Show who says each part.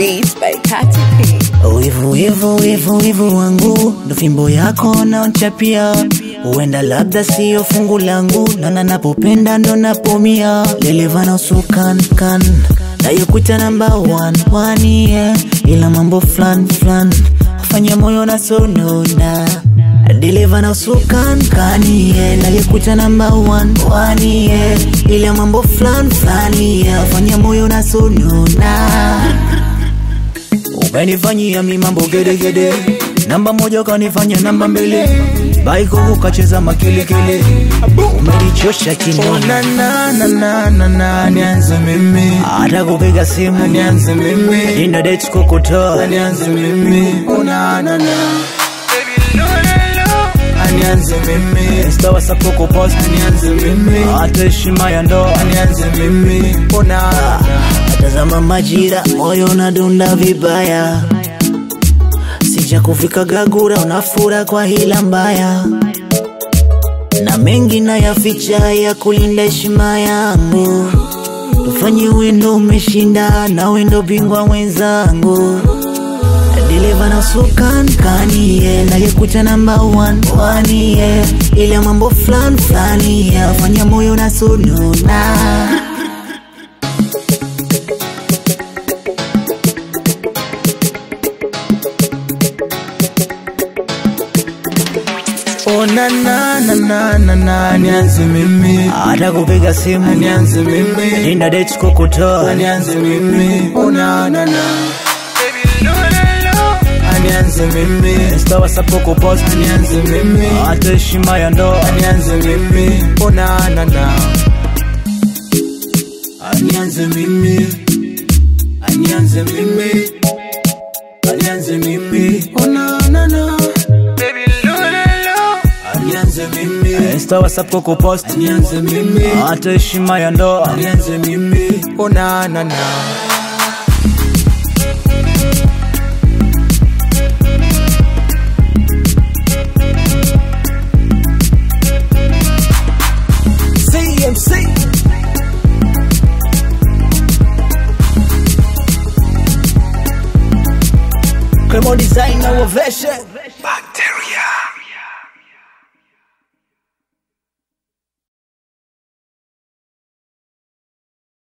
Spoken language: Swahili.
Speaker 1: Beats by Katy P.
Speaker 2: Wivu wivu wivu wivu wangu ndo fimbo yako naonchapia, huenda labda siyo fungu langu, nana napopenda ndo napomia, lelevana usukan kan nayokuta namba one one yeah, ila mambo flan flan fanya moyo na sonona Deliver na usukan kani yeah, nalikuta namba one one yeah, ila mambo flan flan yeah, fanya moyo na sonona Umenifanyia mi mambo gedegede, namba moja ukanifanya namba mbili, baiko ukacheza makelekele, umenichosha kinona
Speaker 3: na na na na na nianze mimi
Speaker 2: hata kupiga simu
Speaker 3: nianze mimi
Speaker 2: nina date kukutoa
Speaker 3: nianze mimi una na na nianze mimi
Speaker 2: Insta WhatsApp kukupost
Speaker 3: nianze mimi
Speaker 2: hata heshima ya ndoa
Speaker 3: nianze mimi una
Speaker 2: Tazama majira, moyo unadunda vibaya, sija kufika Gagura, unafura kwa hila mbaya, na mengi nayaficha ya kulinda heshima yangu. Tufanye wendo umeshinda, na wendo bingwa mwenzangu Deliver na sukan kani yeah, nalikuta namba one one yeah, ile mambo flan flani yeah, fanya moyo na sununa
Speaker 3: ona na na na na na nianze mimi
Speaker 2: hata kupiga simu
Speaker 3: nianze mimi
Speaker 2: nina date kukutoa
Speaker 3: nianze mimi una na na nianze mimi
Speaker 2: Insta WhatsApp kukupost
Speaker 3: nianze mimi
Speaker 2: hata heshima ya ndoa
Speaker 3: nianze mimi una na na nianze mimi nianze mimi nianze mimi una na na nianze mimi
Speaker 2: Insta WhatsApp kukupost
Speaker 3: nianze mimi
Speaker 2: hata heshima ya ndoa
Speaker 3: nianze mimi una na na
Speaker 2: CMC Cremo Design na Ovation